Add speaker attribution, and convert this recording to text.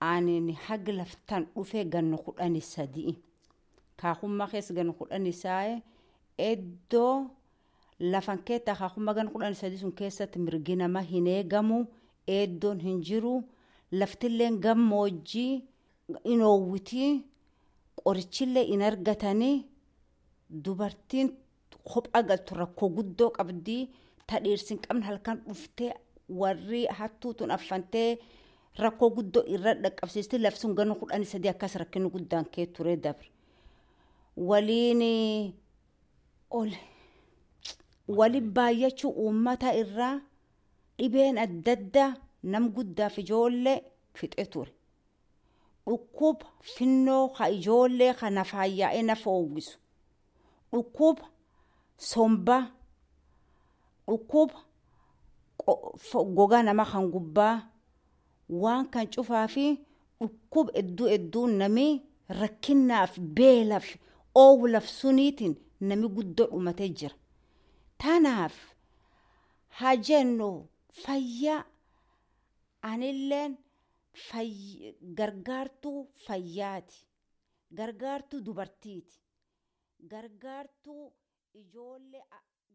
Speaker 1: aanin haga laftaan dhufee ganna kudhani sadii kaahummaa keessa ganna kudhani saa'e iddoo lafan keetta kaahummaa ganna kudhani sadii sun keessatti mirgi nama hin eegamu eeddoon hin jiru laftilleen gammoojjii hin oowwitii qorichillee hin argatanii dubartiin kophaa galtu rakkoo guddoo qabdii tadhiirsi hin qabne halkan dhuftee warri hattuutun affantee rakkoo guddoo irra dhaqqabsiisti lafsun ganna kudhanii sadii akkas rakkinni guddaan kee ture dabre waliin ol wali baay'achuu uummata irraa dhibeen adda addaa nam guddaaf ijoollee fixe ture dhukkuba finnoo ka ijoollee kana faayyaa'ee nafa oowwisu dhukkuba sombaa dhukkuba gogaa nama kan gubbaa waan kan cufaa fi dhukkuba hedduu hedduu nami rakkinaaf beelaaf oowulaaf suniitiin nami guddoo dhumatee jira. Tanaaf haa jennu fayyaa anilleen gargaartuu fayyaati. Gargaartuu dubartiiti. Gargaartuu ijoollee.